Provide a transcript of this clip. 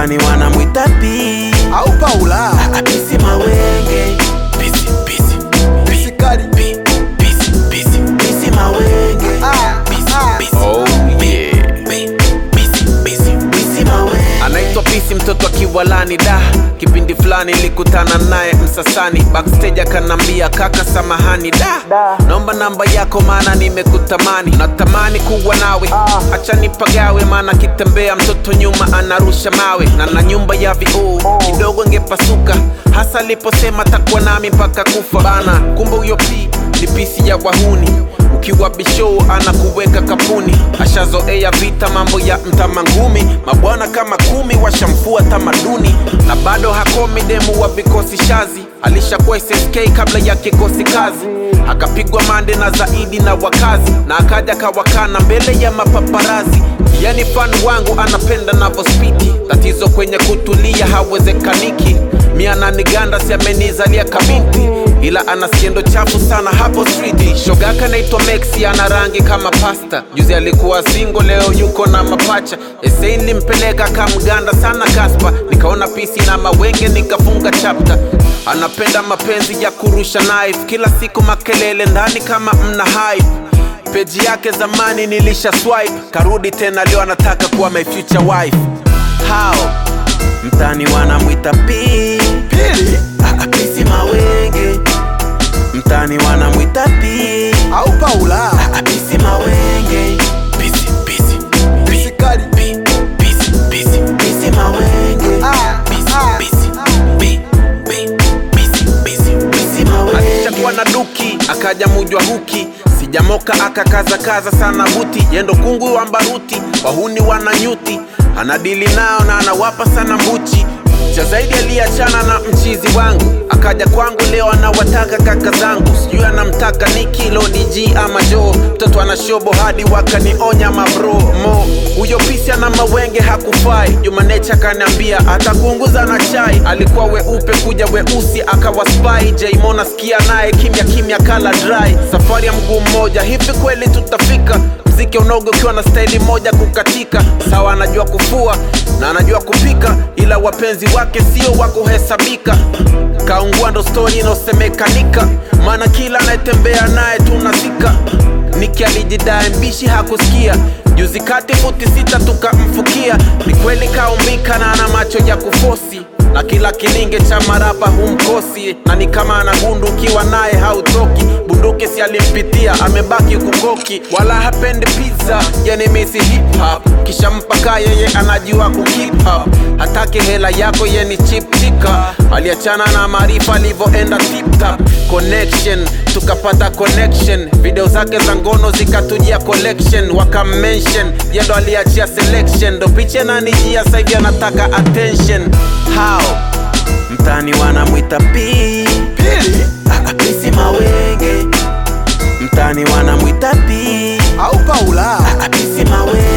mtani wanamwita P au Paula apisi mawenge pisi pisi pisikali pi pisi pisi pisi mawenge Ah, pisi ah. pisi Oh, yeah. pi pisi pisi pisi mawenge anaitwa pisi mtoto akiwalani da kipindi fulani nilikutana naye msasani backstage akanambia kaka samahani da naomba namba yako maana nimekutamani natamani kuwa nawe acha nipagawe maana kitembea mtoto nyuma anarusha mawe na na nyumba ya vioo kidogo ngepasuka hasa aliposema takuwa nami mpaka kufa bana kumbe huyo pi ni pisi ya wahuni ukiwa bishow anakuweka kapuni ashazoea vita mambo ya mtamangumi mabwana kama kumi washamfua tamaduni na bado hakomi demu wa vikosi shazi alishakuwa SSK kabla ya kikosi kazi akapigwa mande na zaidi na wakazi na akaja kawakana mbele ya mapaparazi yani fan wangu anapenda navospiti tatizo kwenye kutulia hawezekaniki miananiganda siamenizalia kabinti ila ana skendo chafu sana hapo streeti shogaka naitwa Mexi ana rangi kama pasta juzi alikuwa singo leo yuko na mapacha esei nilimpeleka kamganda sana kaspa nikaona pisi na mawenge nikafunga chapta anapenda mapenzi ya kurusha knife kila siku makelele ndani kama mna hype peji yake zamani nilisha swipe karudi tena leo anataka kuwa my future wife how mtani wanamwita P pili apisi mawenge mtani wanamwita P au Paula apisi mawenge pisi pisi pisikali pi pisi pisi pisi mawenge Ah, pisi ah, pisi pi pi pisi pisi pisi mawenge alishakuwa na duki akaja mujwa huki sijamoka akakazakaza sana buti yendo kungu wa mbaruti wahuni wana nyuti anadili nao na anawapa sana mbuchi cha zaidi aliachana na mchizi wangu akaja kwangu leo anawataka kaka zangu sijui anamtaka niki lodg ama jo mtoto ana shobo hadi wakanionya mabro mo huyo pisi ana mawenge hakufai jumanecha akaniambia atakuunguza na chai alikuwa weupe kuja weusi akawa spy jaimona sikia naye kimya kimya kala dry safari ya mguu mmoja hivi kweli tutafika mziki unogo ukiwa na staili moja kukatika sawa anajua kufua na anajua kupika ila wapenzi wake sio wa kuhesabika kaungua ndo stori inaosemekanika maana kila anayetembea naye tunazika niki alijidai mbishi hakusikia juzi kati futi sita tukamfukia ni kweli kaumbika na ana macho ya kufosi na kila kilinge cha marapa humkosi na ni kama ana gundu ukiwa naye hautoki bunduki si alimpitia amebaki kukoki wala hapendi pizza yani misi hip hop kisha mpaka yeye anajua kukeep up hataki hela yako yeni chip chika aliachana na maarifa alivyoenda tip tap connection tukapata connection video zake za ngono zikatujia collection wakamention yendo aliachia selection ndo picha nanijia saivi anataka attention how mtani wanamwita P pili apisi mawenge mtani wanamwita P au Paula apisi mawenge